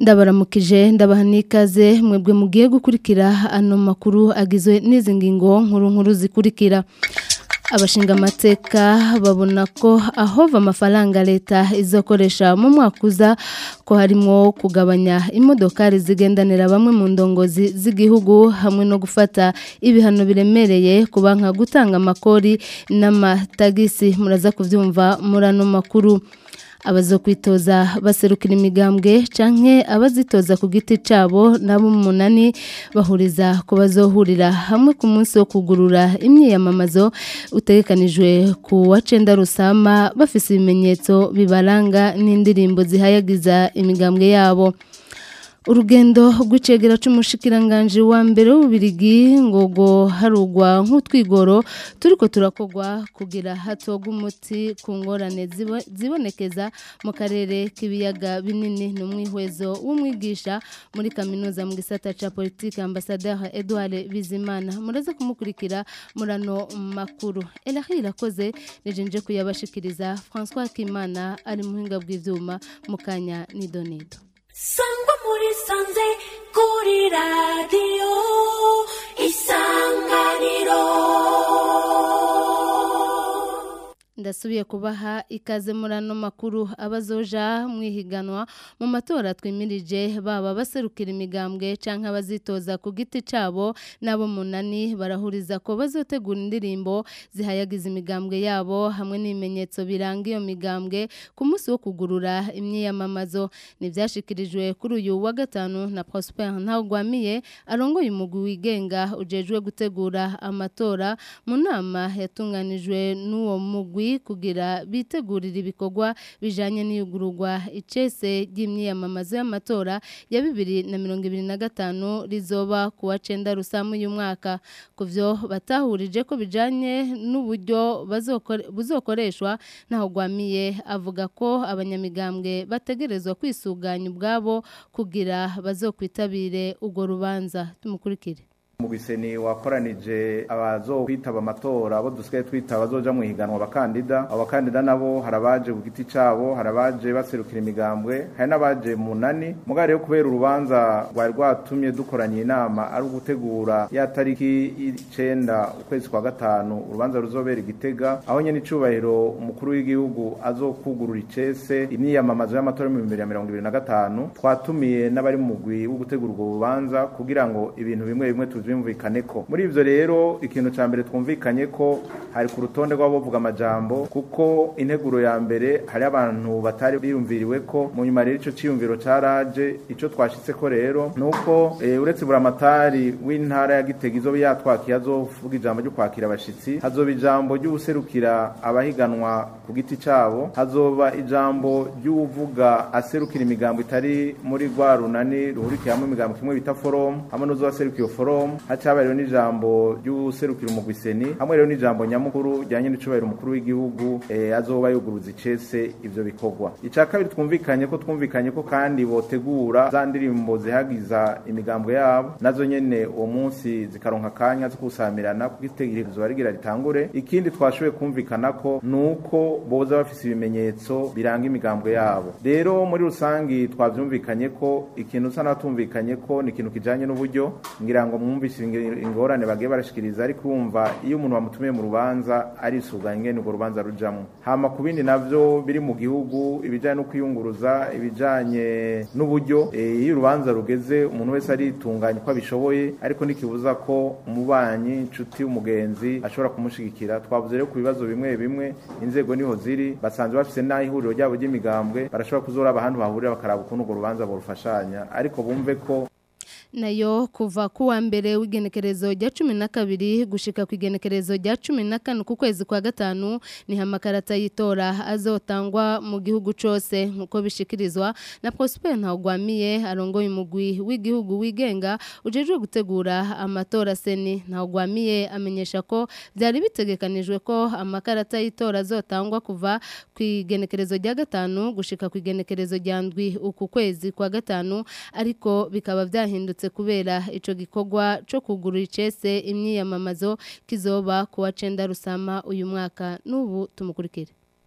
ndabaramukije ndabaha n'ikaze mwebwe mugiye gukurikira ano makuru agizwe n'izi ngingo nkuru nkuru zikurikira abashinga amateka babona ko ahova amafaranga leta izokoresha mu mwaka uza ko harimo kugabanya imodokari zigendanira bamwe mu ndongozi z'igihugu hamwe no gufata ibihano biremereye ku banka gutanga amakori n'amatagisi muraza kubyumva muri ano makuru abazokwitoza baserukira imigambwe canke abazitoza ku giti cabo nabo munani bahuriza ko bazohurira hamwe ku munsi wo kugurura imyiyamamazo utegekanijwe ku wa cenda rusama bafise ibimenyetso bibaranga n'indirimbo zihayagiza imigambwe yabo urugendo rw'icegera c'umushikiranganje wa mbere w'ububirigi ngogo harugwa nk'utwigoro turiko turakogwa kugira hatogwa umuti ku ngorane zibonekeza mu karere k'ibiyaga binini n'umwihwezo w'umwigisha muri kaminuza mu gisata ca politike ambasaderi Edouard Bizimana muraza kumukurikira murano makuru Elahi irakoze nejenje kuyabashikiriza François Kimana ari muhinga bw'ivyuma mukanya nidonido sangwa muri sanze kuri radiyo isanganiro ndasubiye kubaha ikaze muri ano makuru abazoja mwihiganwa mu matora twimirije baba baserukira imigambwe canke abazitoza ku giti cabo nabo munani barahuriza ko bazotegura indirimbo zihayagiza imigambwe yabo hamwe n'ibimenyetso biranga iyo migambwe ku munsi wo kugurura imyiyamamazo nivyashikirijwe kuri uyu wa gatanu na Prosper Ntawugwamiye arongoye umugwi wigenga ujejwe gutegura amatora mu nama yatunganijwe n'uwo mugwi kugira bitegurira ibikorwa bijanye n'iyugururwa icese ry'imyiyamamazo y'amatora ya bibiri na mirongo ibiri na gatanu rizoba ku wa cenda rusamu uyu mwaka ku vyo batahurije ko bijanye n'uburyo buzokoreshwa ntaho gwamiye avuga ko abanyamigambwe bategerezwa kwisuganya ubwabo kugira bazokwitabire urwo rubanza tumukurikire Mugwiseni wakoranije abazo kwitaba amatora abo dusigaye twita abazoja mu higanwa abakandida abakandida nabo harabaje ku giti cabo harabaje baserukira imigambwe hari n'abaje munani mugare yo kubera urubanza rwari rwatumye dukoranye inama ari ugutegura ya tariki y'icenda ukwezi kwa gatanu urubanza ruzobera igitega aho nyene icubahiro umukuru w'igihugu azokugurura icese imyiyamamazo y'amatora y'ibihumbi bibiri na mirongo ibiri na gatanu twatumiye n'abari mu mugwi wo gutegura urwo rubanza kugira ngo ibintu bimwe bimwe tuzi byumvikane ko muri ivyo rero ikintu ca mbere twumvikanye ko hari ku rutonde rw'abavuga amajambo kuko integuro ya mbere hari abantu batari biyumviriwe ko mu nyuma rero ico ciyumviro caraje ico twashitse ko rero nuko e, uretse buramatari w'intara ya Gitega izo yatwakiye azovuga ijambo ryo kwakira abashitsi hazoba ijambo ry'userukira abahiganwa ku giti cabo hazoba ijambo ry'uvuga aserukira imigambo itari muri rwa runani ruhurikiye hamwe imigambo kimwe bita forum hamwe n'uzoserukira iyo forum hacaba rero n'ijambo ry'userukira umugwiseni hamwe rero n'ijambo nyamukuru ryanye n'icubahiro umukuru w'igihugu eh, azoba yuguruza icese ivyo bikorwa ica kabiri twumvikanye ko twumvikanye ko kandi botegura za ndirimbo zihagiza imigambo yabo nazo nyene uwo munsi zikaronka akanya zo kusamirana kuko itegerezo barigira ritangure ikindi twashoboye kumvikana ko nuko boza bafise ibimenyetso biranga imigambo yabo rero muri rusangi twavyumvikanye ko ikintu usa n'abatumvikanye ko ni ikintu kijanye n'uburyo ngira ngo mwumvise ingorane bagiye barashikiriza ariko urumva iyo umuntu bamutumiye mu rubanza arisuganya ingene urwo rubanza rujamwo hama ku bindi navyo biri mu gihugu ibijanye no kwiyunguruza ibijanye n'uburyo e, iyo urubanza rugeze umuntu wese aritunganya uko abishoboye ariko ntikibuza ko umubanyi inshuti umugenzi ashobora kumushigikira twavuze rero ku bibazo bimwe bimwe inzego niho ziri basanzwe bafise n'aho ihuriro ryabo ry'imigambwe barashobora kuzoraba ahantu bahurira bakaraba ukuntu urwo rubanza borufashanya ariko bumve ko nayo kuva kuwa mbere w'igenekerezo rya cumi na kabiri gushika ku igenekerezo rya cumi na kane ku kwezi kwa gatanu niho amakarata y'itora azotangwa mu gihugu cose nk'uko bishikirizwa na Prosper Ntawugwamiye arongoye umugwi w'igihugu wigenga ujejwe gutegura amatora seni Ntawugwamiye amenyesha ko byari bitegekanijwe ko amakarata y'itora azotangwa kuva ku igenekerezo rya gatanu gushika ku igenekerezo rya ndwi uku kwezi kwa gatanu ariko bikaba byahindutse kubera ico gikorwa co kugurura icese imyiyamamazo kizoba kuwa cenda rusama uyu mwaka n'ubu tumukurikire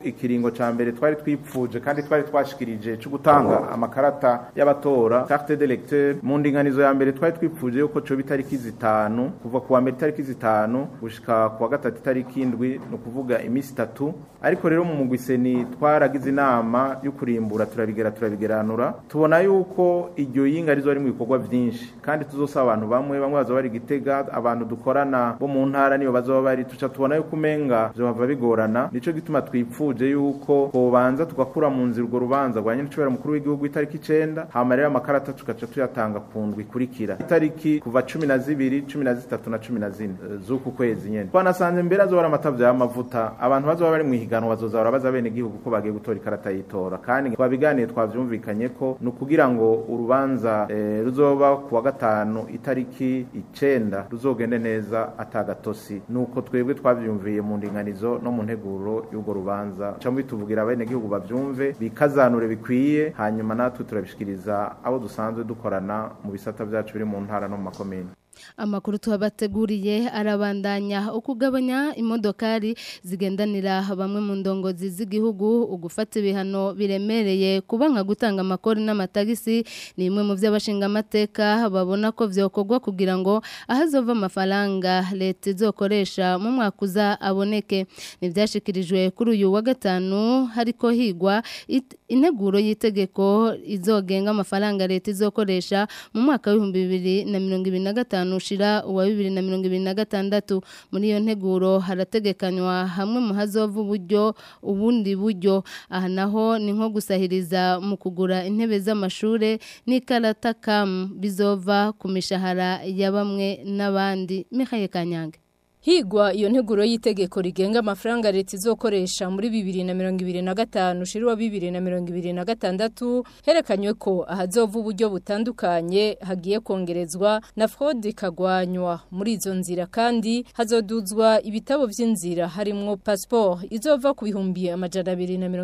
ikiringo ca mbere twari twipfuje kandi twari twashikirije cyo gutanga amakarata y'abatora carte d'électeur mu ndinganizo ya mbere twari twipfuje yuko cyo bitariki zitanu kuva kuwa mbere itariki zitanu gushika kuwa gatatu itariki indwi no kuvuga imisi itatu ariko rero mu mugwiseni twaragize inama yo kurimbura turabigera turabigeranura tubona yuko iryo yinga rizo ari mu bikorwa byinshi kandi tuzosaba abantu bamwe bamwe bazoba bari gitega abantu dukorana bo mu ntara niyo bazoba bari tuca tubona yuko umenga vyohava bigorana nico gituma twipfuje yuko kobanza tugakura mu nzira urwo rubanza rwa nyene cubera mukuru w'igihugu itariki icenda hama rero amakarata tugaca tuyatanga ku ndwi ikurikira itariki kuva cumi na zibiri cumi na zitatu na cumi na zine eh, z'uku kwezi nyene twanasanze mbere azoba ari amatavyo y'amavuta abantu bazoba bari mu higanwa bazoza barabaza bene igihugu ko bagiye gutora ikarata y'itora kandi twabiganiye twavyumvikanye ko ni ukugira ngo urubanza eh, ruzoba kuwa gatanu itariki icenda ruzogende neza atagatosi nuko twebwe twavyumviye mu ndinganizo no mu nteguro y'urwo rubanza cyangwa bituvugira bene igihugu bavyumve bikazanure bikwiye hanyuma natwe turabishikiriza abo dusanzwe dukorana mu bisata vyacu biri mu ntara no mu makomine Amakuru tuhabateguriye arabandanya ukugabanya imodokari zigendanira bamwe mu ndongozi z'igihugu ugufata ibihano biremereye kuba nka gutanga amakori n'amatagisi ni imwe mu by'abashinga amateka babona ko vyokorwa kugira ngo ahazova amafaranga leta izokoresha mu mwaka uza aboneke nivyashikirijwe kuri uyu wa gatanu hariko higwa it- integuro y'itegeko izogenga amafaranga leta izokoresha mu mwaka w'ibihumbi bibiri na mirongo ibiri na gatanu ushira uwa bibiri na mirongo ibiri na gatandatu muri iyo nteguro harategekanywa hamwe mu hazova uburyo ubundi buryo aha naho ni nko gusahiriza mu kugura intebe z'amashure n'ikarata kamu bizova ku mishahara ya bamwe n'abandi Mihaye Kanyange Higwa iyo nteguro y'itegeko rigenga amafaranga leta izokoresha muri 2025 shirwa 2026 herekanywe ko ahazova uburyo butandukanye hagiye kongerezwa na fraude kagwanywa muri izo nzira kandi hazoduzwa ibitabo vy'inzira harimwo passport izova ku bihumbi amajana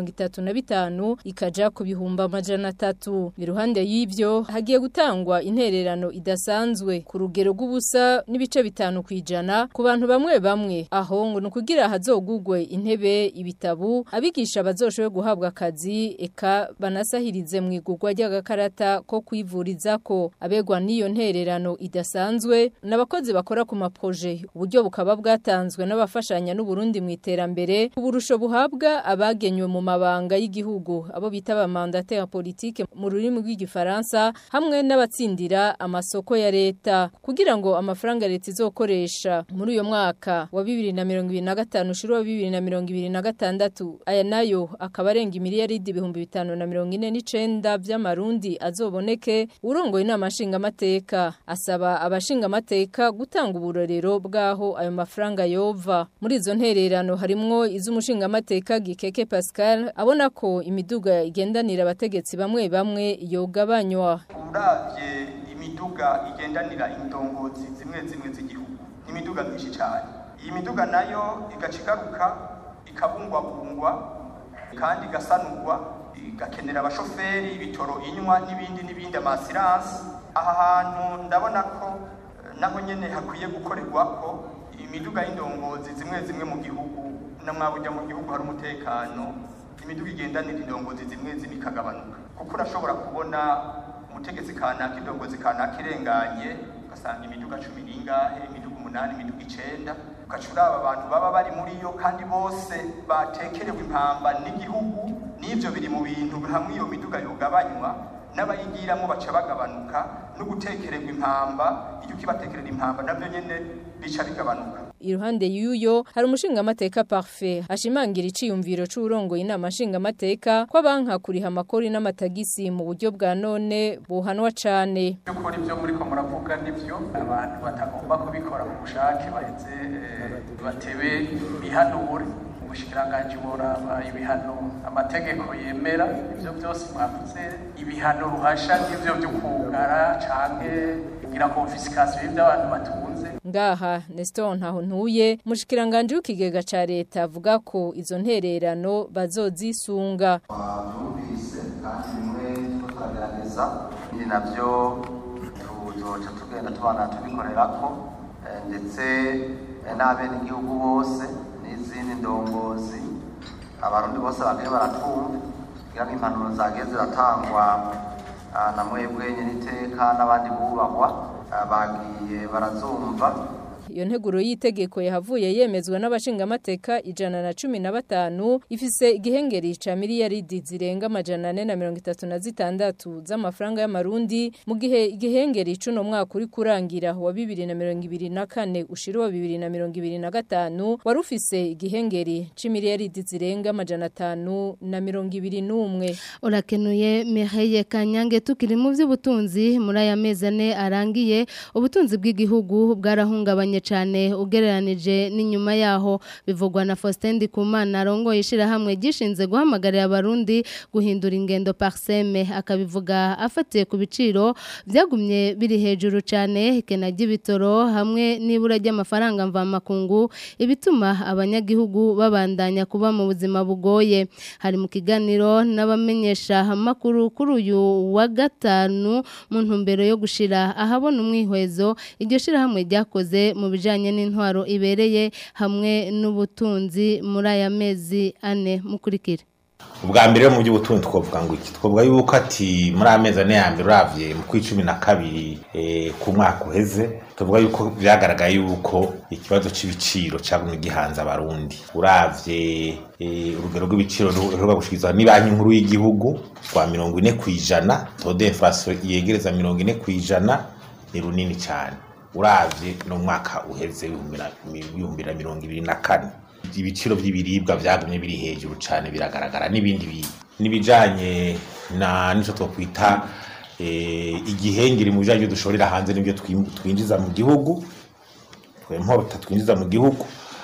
235 ikaja ku bihumbi amajana 3 iruhande y'ivyo hagiye gutangwa intererano idasanzwe ku rugero rw'ubusa n'ibice bitanu kwijana ku bantu bamwe bamwe aho ngo nukugira hazogugwe intebe ibitabu abigisha bazoshowe guhabwa akazi eka banasahirize mu igugwa ry'agakarata ko kwivurizako abegwa n'iyo ntererano idasanzwe n'abakozi bakora ku maproje uburyo bukaba bwatanzwe n'abafashanya n'u Burundi mu iterambere uburusho buhabwa abagenywe mu mabanga y'igihugu abo bita ba mandataire politique mu rurimi rw'igifaransa hamwe n'abatsindira amasoko ya leta kugira ngo amafaranga leta izokoresha muri uyo mwaka wa 2025 shiro wa 2026 aya nayo akaba arenga imiliyaridi ibihumbi bitanu na mirongo ine n'icenda vy'amarundi azoboneke urongoye inama nshingamateka asaba abashingamateka gutanga uburorero bw'aho ayo mafaranga yova muri izo ntererano harimwo iz'umushingamateka Gikeke Pascal abona ko imiduga igendanira abategetsi bamwe bamwe yogabanywa uravye imiduga igendanira indongozi zimwe zimwe z'igihugu imiduga myinshi cyane iyi miduga nayo igaca igaruka ikabungwabungwa kandi igasanurwa igakenera abashoferi ibitoro inywa n'ibindi n'ibindi amasiransi aha hantu ndabona ko eh, naho nyene hakwiye gukorerwa ko imiduga y'indongozi zimwe zimwe mu gihugu na mwabujya mu gihugu hari umutekano imiduga igendanira indongozi zimwe zimwe ikagabanuka kuko urashobora kubona umutegetsi kanaka indongozi kanaka irenganye ugasanga imiduga cumi n'ingahe imiduga umunani imiduga icenda ugaca uraba abantu baba bari muri yo kandi bose batekerewe impamba n'igihugu n'ivyo biri mu bintu hamwe iyo miduga yogabanywa n'abayigiramo baca bagabanuka no gutekererwa impamba iyo ukibatekerera impamba navyo nyene bica bigabanuka iruhande y'uyo hari umushingamateka parfait ashimangira iciyumviro c'urongoye inama nshingamateka ko abanka kuriha amakori n'amatagisi mu buryo bwa none buhanwa cane by'ukuri ibyo muriko muravuga nivyo abantu batagomba kubikora ku bushake baheze eh, batebe bihanure ubushikiranganji boraba ibihano amategeko yemera ivyo byose mwavuze ibihano ruhasha n'ivyo vyo kugara canke kugira konfisikasiyo y'ivyo abantu batunze ngaha Nestor ntaho ntuye mushikiranganje w'ikigega ca leta avuga ko izo ntererano bazozisunga twumvise kandi bimwe turiko turagerageza ibindi navyo tuzoca tugenda tubana tubikorerako eh, ndetse eh, n'abenegihugu bose n'izindi ndongozi abarundi bose bagiye baratwumva kugira ngo impanuro zagiye ziratangwa ah, na mwebwe nyeniteka n'abandi bubahwa ah, bagiye barazumva Iyo nteguro y'itegeko yahavuye yemezwa n'abashingamateka ijana na cumi na batanu ifise igihengeri ca miliyaridi zirenga amajana ane na mirongo itatu na zitandatu z'amafaranga y'amarundi mu gihe igihengeri c'uno mwaka uri kurangira wa bibiri na mirongo ibiri na kane ushira wa bibiri na mirongo ibiri na gatanu wari ufise igihengeri c'imiliyaridi zirenga amajana atanu na mirongo ibiri n'umwe urakenuye Mireille Kanyange tukiri mu by'ubutunzi muri aya mezi ane arangiye ubutunzi bw'igihugu bwarahungabanye cyane ugereranije n'inyuma yaho bivugwa na Faustin Ndikumana arongoye ishirahamwe gishinze guhamagarira abarundi guhindura ingendo parseme akabivuga afatiye ku biciro byagumye biri hejuru cyane ikena ry'ibitoro hamwe n'ibura ry'amafaranga mvamakungu ibituma abanyagihugu babandanya kuba mu buzima bugoye hari mu kiganiro n'abamenyesha amakuru kuri uyu wa gatanu mu ntumbero yo gushira ahabona umwihwezo iryo shirahamwe ryakoze mu bijanye n'intwaro ibereye hamwe n'ubutunzi muri aya mezi ane mukurikira ubwa mbere rero mu by'ubutunzi twavuga ngo iki twavuga yuko ati muri amezi ane ya mbere uravye mu kwi cumi na kabiri eh, ku mwaka uheze tuvuga yuko byagaragaye yuko ikibazo c'ibiciro cagumye gihanze abarundi uravye eh, urugero rw'ibiciro ruheruka gushikirizwa ni banki nkuru y'igihugu rwa mirongo ine kw'ijana tode inflation yegereza mirongo ine kw'ijana ni runini cyane uravye no mwaka uheze w'ibihumbi na mirongo ibiri na kane ibiciro by'ibiribwa byagumye biri hejuru cyane biragaragara n'ibindi bi- n'ibijanye na nico twokwita eh, igihengeri mu bijanye dushorera hanze n'ibyo twim- twinjiza mu gihugu twempota twinjiza mu gihugu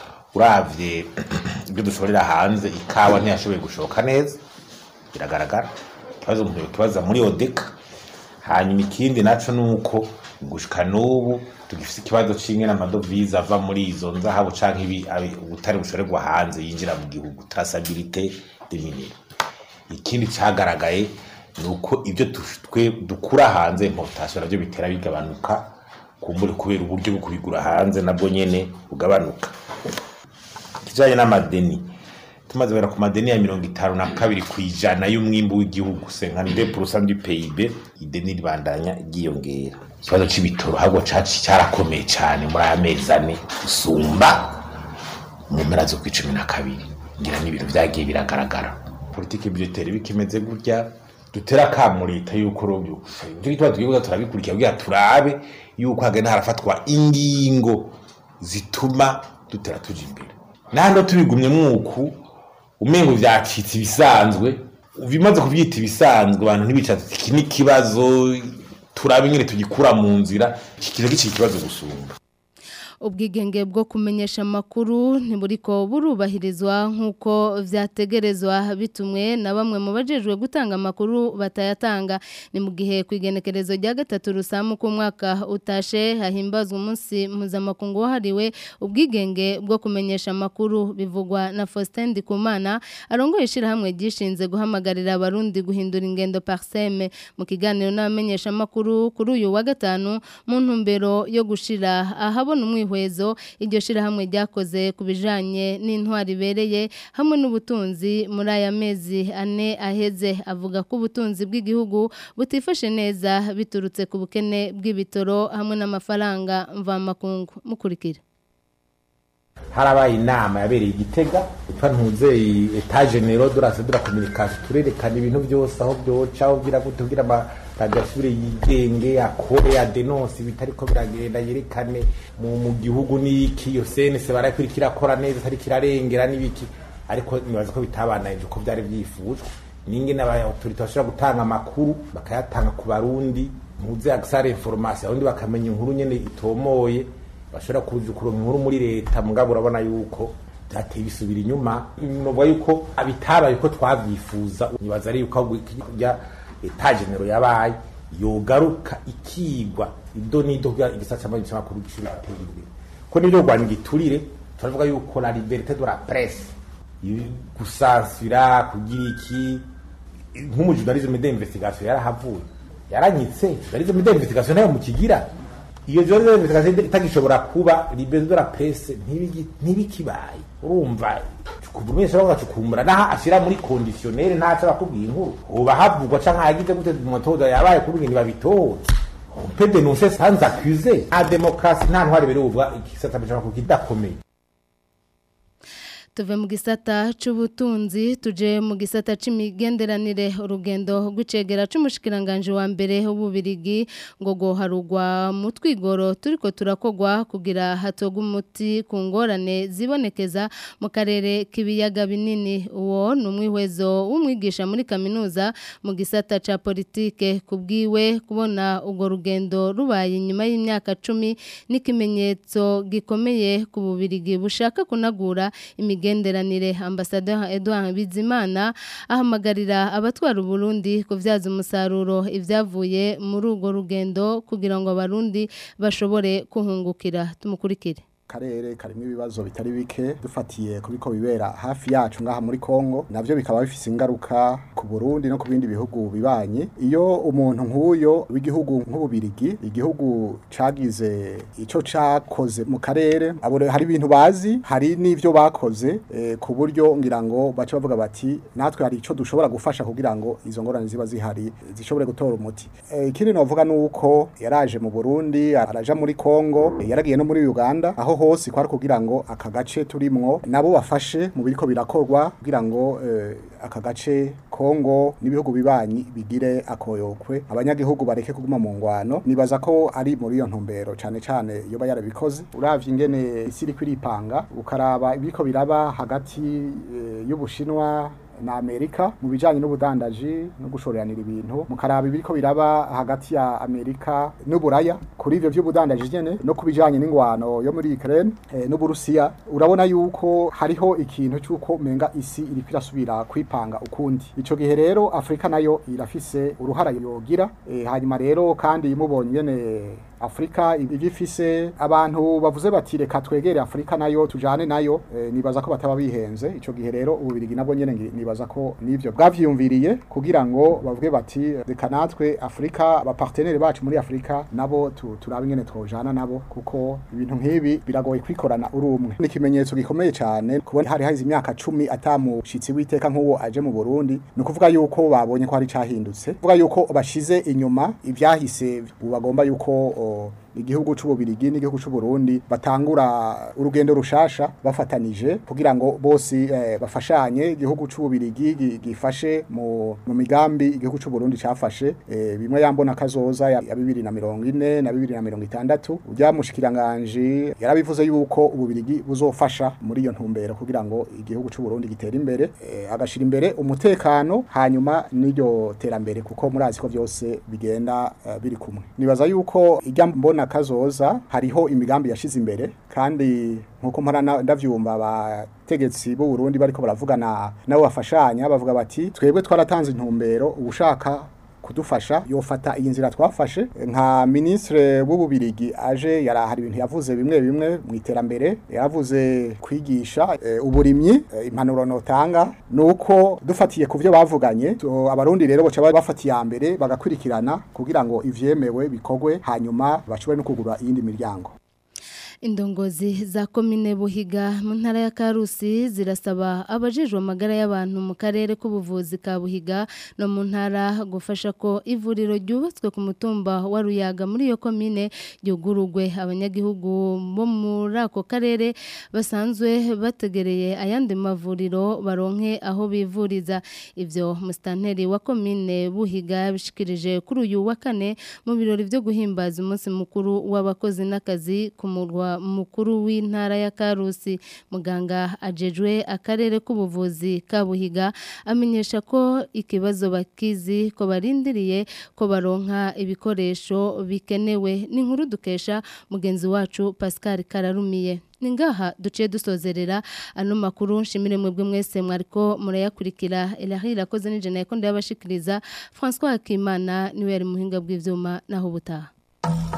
uravye ibyo dushorera hanze ikawa ntiyashoboye gushoka neza biragaragara ikibazo umuntu yokibaza muri odeka hanyuma ikindi naco nuko gushika n'ubu tugifise ikibazo c'ingene amadovize ava muri izo nzahabu canke ibi abi- ubutare bushorerwa hanze yinjira mu gihugu traçabilité des minéraux ikindi cagaragaye ni uko ibyo tu- twe dukura hanze importation navyo bitera bigabanuka kumbure kubera uburyo bwo kubigura hanze nabwo nyene bugabanuka kijanye n'amadeni tumaze kubera ku madeni ya mirongo itanu na kabiri ku ijana y'umwimbu w'igihugu senkanide purusa du PIB ideni ribandanya ryiyongera ikibazo c'ibitoro ahubwo caci cyarakomeye cyane muri aya mezi ane gusumba mu mpera zo ku icumi na kabiri ngira n'ibintu vyagiye biragaragara politike budgeteri bikimeze gutya dutera akamu leta yuko rovyo ivyo gituma tugiye turabikurikira kugira turabe yuko hagenda harafatwa ingingo zituma dutera tuja imbere nahano tubigumye mwuku umengo vyacitse ibisanzwe bimaze kuvyita ibisanzwe abantu ntibicatse iki n'ikibazo turabe ingene tugikura mu nzira kikiza gicika ikibazo gusumba ubwigenge bwo kumenyesha amakuru ntiburiko burubahirizwa nk'uko vyategerezwa bitumwe na bamwe mu bajejwe gutanga amakuru batayatanga ni mu gihe ku igenekerezo rya gatatu rusamu ku mwaka utashe hahimbazwa umunsi mpuzamakungu wahariwe ubwigenge bwo kumenyesha amakuru bivugwa na Faustin Ndikumana arongoye ishirahamwe ryishinze guhamagarira abarundi guhindura ingendo parseme mu kiganiro n'abamenyesha amakuru kuri uyu wa gatanu mu ntumbero yo gushira ahabona umwihwezo iryo shirahamwe ryakoze ku bijanye n'intwari ibereye hamwe n'ubutunzi muri aya mezi ane aheze avuga ko ubutunzi bw'igihugu butifashe neza biturutse ku bukene bw'ibitoro hamwe n'amafaranga mvamakungu mukurikira harabaye inama yabereye igitega yitwa ntuzeye etage nero durase dura communication turerekana ibintu byose aho byoca aho bwira gute kugira amaradiyo asubire yigenge akore adenonse bitariko biragenda yerekane mu, mu gihugu n'iki iyo senese barakurikira akora neza atari kirarengera n'ibiki ariko nibaza ko bitabananije uko byari byifujwe n'ingene abaautorite bashobora gutanga amakuru bakayatanga ku barundi ntuze agisare information abundi bakamenya inkuru nyene itomoye bashobora kuzukura inkuru muri leta mugabo urabona yuko byateye bisubira inyuma novuga yuko abitabaye uko twavyifuza nibaza ari yuko ahubwo kurya etagenero yabaye yogaruka ikigwa ido nido kugira igisata cy'amajwi cy'amakuru gishobora gutera imbere ko nivyo rwanda igiturire turavuga yuko la liberté de la presse gusansira kugira iki nk'umujournalisme d'investigation yarahavuye yaranyitse journalisme d'investigation nayo mukigira iyo journée d'investigation itagishobora kuba liberté de la presse ntibigi- ntibikibaye urumva kuvumisha bagacukumbura naho ashira muri conditionnel ntaco bakubwiye inkuru uba havugwa canke hagize gute motoza yabaye kuri ibintu babitoza on peut dénoncer sans accuser nta démocratie nta ntwari birubwa igisata bishobora kukidakomeye tuve mu gisata c'ubutunzi tuje mu gisata c'imigenderanire urugendo rw'icegera c'umushikiranganje wa mbere w'ububirigi ngo goharugwa mu twigoro turiko turakogwa kugira hatogwa umuti ku ngorane zibonekeza mu karere k'ibiyaga binini uwo ni umwihwezo w'umwigisha muri kaminuza mu gisata ca politike kubwiwe kubona urwo rugendo rubaye nyuma y'imyaka cumi n'ikimenyetso gikomeye ku bubirigi bushaka kunagura imigenderanire ambasaderi Edouard Bizimana ahamagarira abatwara Burundi kuvyaza umusaruro ivyavuye muri urwo rugendo kugira ngo abarundi bashobore kuhungukira tumukurikire karere karimo ibibazo bitari bike dufatiye kubiko bibera hafi yacu ngaha muri Kongo navyo bikaba bifise ingaruka ku Burundi no ku bindi bihugu bibanye iyo umuntu nk'uyo w'igihugu nk'ububirigi igihugu cagize ico cakoze mu karere abo hari ibintu bazi hari n'ivyo bakoze eh, ku buryo ngira ngo baca bavuga bati natwe hari ico dushobora gufasha kugira ngo izo ngorane ziba zihari zishobore gutora umuti Eh, ikindi novuga nuko yaraje mu Burundi araja muri Kongo eh, yaragiye no muri Uganda aho hose kwari kugira ngo aka gace turimwo nabo bafashe mu biriko birakorwa kugira ngo eh, aka gace Kongo n'ibihugu bibanyi bigire akoyokwe abanyagihugu bareke kuguma mu ngwano nibaza ko ari muri iyo ntumbero cane cane iyo bayarabikoze uravye ingene isi iriko iripanga ukaraba ibiriko biraba hagati eh, y'Ubushinwa na Amerika mu bijanye n'ubudandaji no gushoreranira ibintu mukaraba ibiriko biraba hagati ya Amerika n'Uburaya kuri ivyo vy'ubudandaji nyene no kubijanye n'ingwano yo muri Ukraine eh, n'Uburusiya urabona yuko hariho ikintu cyuko menga isi iriko irasubira kwipanga ukundi ico gihe rero Afrika nayo irafise uruhara yogira eh, hanyuma rero kandi mubonye nyene Afrika igifise abantu bavuze bati reka twegere Afrika nayo tujane nayo e, nibaza ko bataba bihenze ico gihe rero ububirigi nabwo nyene ngi- nibaza ko nivyo bwavyiyumviriye kugira ngo bavuge bati reka natwe Afrika abapartenere bacu muri Afrika nabo tu, turabe ingene twojana nabo kuko ibintu nk'ibi biragoye kwikorana uri umwe ni ikimenyetso gikomeye cyane kubona hari hahize imyaka cumi atamushitsi witeka nk'uwo aje mu Burundi ni ukuvuga yuko babonye ko hari cahindutse kuvuga yuko bashize inyuma ivyahise ubu bagomba yuko o, igihugu c'ububirigi n'igihugu c'uburundi batangura urugendo rushasha bafatanije kugira ngo bose eh, bafashanye igihugu c'ububirigi gi- gifashe mu, mu migambi igihugu c'uburundi cafashe eh, bimwe yambona kazoza ya ya bibiri na mirongo ine na bibiri na mirongo itandatu urya mushikiranganje yarabivuze yuko ububirigi buzofasha muri iyo ntumbero kugira ngo igihugu c'uburundi gitere imbere eh, agashira imbere umutekano hanyuma n'iryo terambere kuko murazi ko byose bigenda eh, biri kumwe nibaza yuko ijya mbona kazoza hariho imigambi yashize imbere kandi nkuko mpora na- ndavyumva abategetsi b'u Burundi bariko baravugana nabo bafashanya bavuga bati twebwe twaratanze intumbero ubushaka kudufasha yofata iyi nzira twafashe nka ministre w'ububirigi aje yarahari ibintu yavuze bimwe bimwe mu iterambere yaravuze kwigisha e, uburimyi e, impanuro notanga nuko dufatiye ku byo bavuganye to- abarundi rero boca bafatiye ya mbere bagakurikirana kugira ngo ivyemewe bikogwe hanyuma bashobore no kugura iyindi miryango Indongozi za komine Buhiga mu ntara ya Karusi zirasaba abajejwe amagara y'abantu mu karere k'ubuvuzi ka Buhiga no mu ntara gufasha ko ivuriro ryubatswe ku mutumba wa Ruyaga muri iyo komine ryugurugwe abanyagihugu bo muri ako karere basanzwe bategereye ayandi mavuriro baronke aho bivuriza ivyo mustanteri wa komine Buhiga bishikirije kuri uyu wa kane mu birori byo guhimbaza umunsi mukuru w'abakozi n'akazi ku murwa mukuru w'intara ya Karusi muganga ajejwe akarere k'ubuvuzi ka Buhiga amenyesha ko ikibazo bakizi ko barindiriye ko baronka ibikoresho bikenewe n'inkuru dukesha mugenzi wacu Pascal Kararumiye ni ngaha duciye dusozerera ano makuru nshimire mwebwe mwese mwariko murayakurikira Elahira irakoze n'ijana yakonde yabashikiriza François Akimana niwe yari muhinga bw'ivyuma naho butaha